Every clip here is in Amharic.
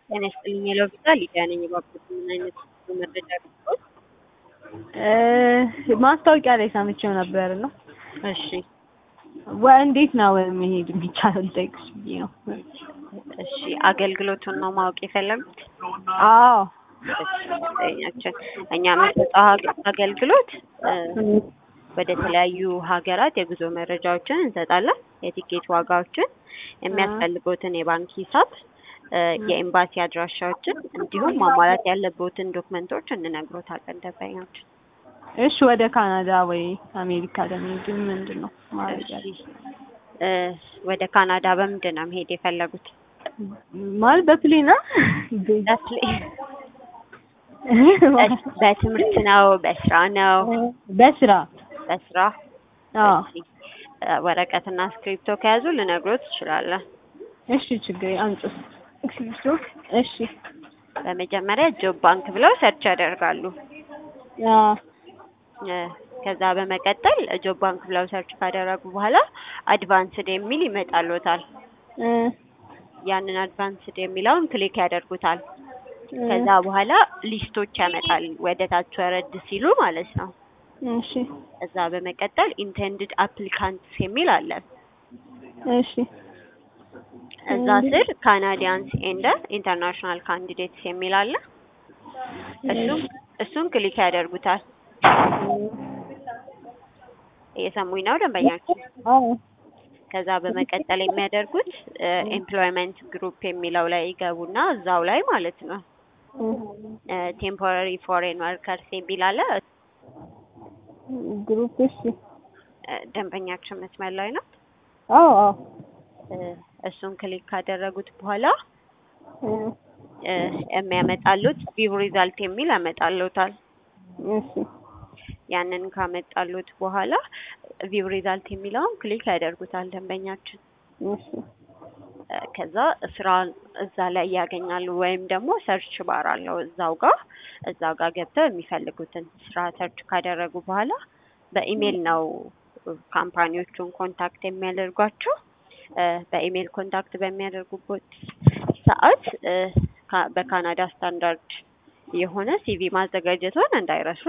ጤና ይስጥልኝ የሎቪዛ ሊዲያ ነኝ። እባክዎት ምን አይነት መረጃ ልስጥዎት? ማስታወቂያ ላይ ሰምቼው ነበር ነው። እሺ ወ- እንዴት ነው መሄድ የሚቻለው ልጠይቅሽ ብዬ ነው። እሺ አገልግሎቱን ነው ማወቅ የፈለጉት? አዎ እኛችን እኛ የምንሰጠው አግ- አገልግሎት እ፣ ወደ ተለያዩ ሀገራት የጉዞ መረጃዎችን እንሰጣለን። የቲኬት ዋጋዎችን፣ የሚያስፈልጉትን የባንክ ሂሳብ፣ እ፣ የኤምባሲ አድራሻዎችን እንዲሁም ማሟላት ያለብዎትን ዶክመንቶች እንነግሮታለን ደንበኛችን። እሺ ወደ ካናዳ ወይ አሜሪካ ለመሄድ ምንድን ነው ማድረግ ያለ እ፣ ወደ ካናዳ በምንድን ነው መሄድ የፈለጉት? ማለት በፕሌና በትምህርት ነው? በስራ ነው? በስራ በስራ አዎ እሺ፣ እ፣ ወረቀትና እስክሪፕቶ ከያዙ ልነግሮት እችላለሁ። እሺ ችግር አንጭስ እሺ በመጀመሪያ ጆብ ባንክ ብለው ሰርች ያደርጋሉ። አዎ እ፣ ከዛ በመቀጠል ጆብ ባንክ ብለው ሰርች ካደረጉ በኋላ አድቫንስድ የሚል ይመጣልዎታል። እ፣ ያንን አድቫንስድ የሚለውን ክሊክ ያደርጉታል። ከዛ በኋላ ሊስቶች ያመጣል ወደ ታች ወረድ ሲሉ ማለት ነው። እሺ ከዛ በመቀጠል ኢንቴንድድ አፕሊካንትስ የሚል አለ። እሺ እዛ ስር ካናዲያንስ ኤንድ ኢንተርናሽናል ካንዲዴትስ የሚል አለ። እሱም እሱን ክሊክ ያደርጉታል። እየሰሙኝ ነው ደንበኛችን? አዎ ከዛ በመቀጠል የሚያደርጉት ኤምፕሎይመንት ግሩፕ የሚለው ላይ ይገቡና እዛው ላይ ማለት ነው ቴምፖራሪ ፎሬን ወርከርስ የሚል አለ። ግሩፕ እሺ እ፣ ደንበኛችን መስመር ላይ ነው። አዎ አዎ እ፣ እሱን ክሊክ ካደረጉት በኋላ እ፣ እ፣ የሚያመጣሉት ቪው ሪዛልት የሚል ያመጣሉታል። እሺ ያንን ካመጣሉት በኋላ ቪው ሪዛልት የሚለውን ክሊክ ያደርጉታል ደንበኛችን። እሺ እ፣ ከዛ ስራ እዛ ላይ ያገኛሉ። ወይም ደግሞ ሰርች ባር አለው እዛው ጋር እዛው ጋር ገብተው የሚፈልጉትን ስራ ሰርች ካደረጉ በኋላ በኢሜል ነው ካምፓኒዎቹን ኮንታክት የሚያደርጓቸው። እ፣ በኢሜል ኮንታክት በሚያደርጉበት ሰዓት እ፣ ካ- በካናዳ ስታንዳርድ የሆነ ሲቪ ማዘጋጀቱን እንዳይረሱ።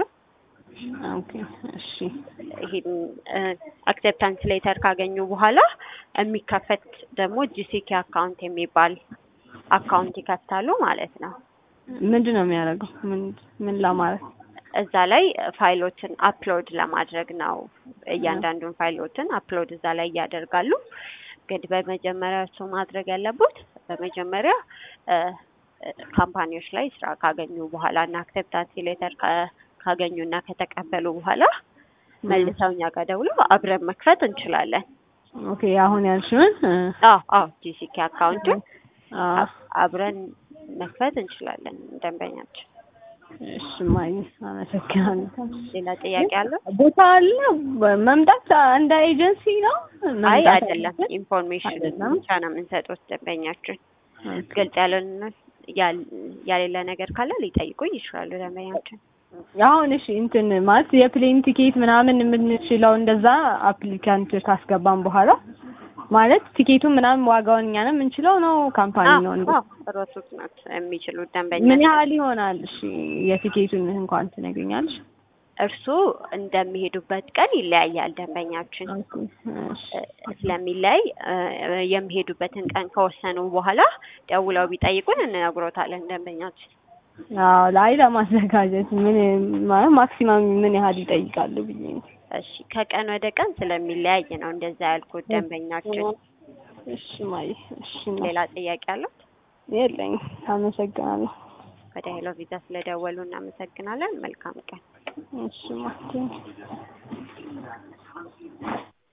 ኦኬ እሺ ይሄን አክሴፕታንስ ሌተር ካገኙ በኋላ የሚከፈት ደግሞ ጂሲኬ አካውንት የሚባል አካውንት ይከፍታሉ ማለት ነው። ምንድን ነው የሚያደርገው? ምን ምን ለማለት እዛ ላይ ፋይሎችን አፕሎድ ለማድረግ ነው። እያንዳንዱን ፋይሎችን አፕሎድ እዛ ላይ ያደርጋሉ። ግን በመጀመሪያ እሱ ማድረግ ያለበት በመጀመሪያ እ፣ እ፣ ካምፓኒዎች ላይ ስራ ካገኙ በኋላ እና አክሴፕታንስ ሌተር ካገኙ እና ከተቀበሉ በኋላ መልሰው እኛ ጋር ደውለው አብረን መክፈት እንችላለን። ኦኬ አሁን ያልሽውን እ፣ አዎ አዎ ጂሲኬ አካውንቱን አዎ አብረን መክፈት እንችላለን። ደንበኛችን እሺ ማይ አመሰግናለሁ። ሌላ ጥያቄ አለው? ቦታ አለ መምጣት እንደ ኤጀንሲ ነው? አይ መምጣት አይደለም፣ አለብን? ኢንፎርሜሽን አይደለም? ብቻ ነው የምንሰጡት ደንበኛችን። ኦኬ። ግልጽ ያልሆነ ያል- ያሌለ ነገር ካለ ሊጠይቁኝ ይችላሉ ደንበኛችን። አሁን እሺ እንትን ማለት የፕሌን ቲኬት ምናምን የምንችለው እንደዛ አፕሊካንት ካስገባን በኋላ ማለት ቲኬቱን ምናምን ዋጋውን እኛ ነው የምንችለው ነው ካምፓኒ ነው እንዴ? ሮቱት ናት የሚችሉት ምን ደንበኛ ያህል ይሆናል? እሺ የቲኬቱን እንኳን ትነግሪኛለሽ? እርሱ እንደሚሄዱበት ቀን ይለያያል ደንበኛችን ኦኬ እሺ እ፣ ስለሚለያይ እ፣ የሚሄዱበትን ቀን ከወሰኑ በኋላ ደውለው ቢጠይቁን እንነግሮታለን ደንበኛችን። አዎ ላይ ለማዘጋጀት ምን ማለት ማክሲማም ምን ያህል ይጠይቃሉ ብዬ ነው። እሺ ከቀን ወደ ቀን ስለሚለያይ ነው እንደዛ ያልኩት ደንበኛችን። እሺ ማይ እሺ ሌላ ጥያቄ አለው? የለኝም። አመሰግናለሁ። ወደ ሄሎ ቪዛ ስለደወሉ እናመሰግናለን። መልካም ቀን። እሺ ማይ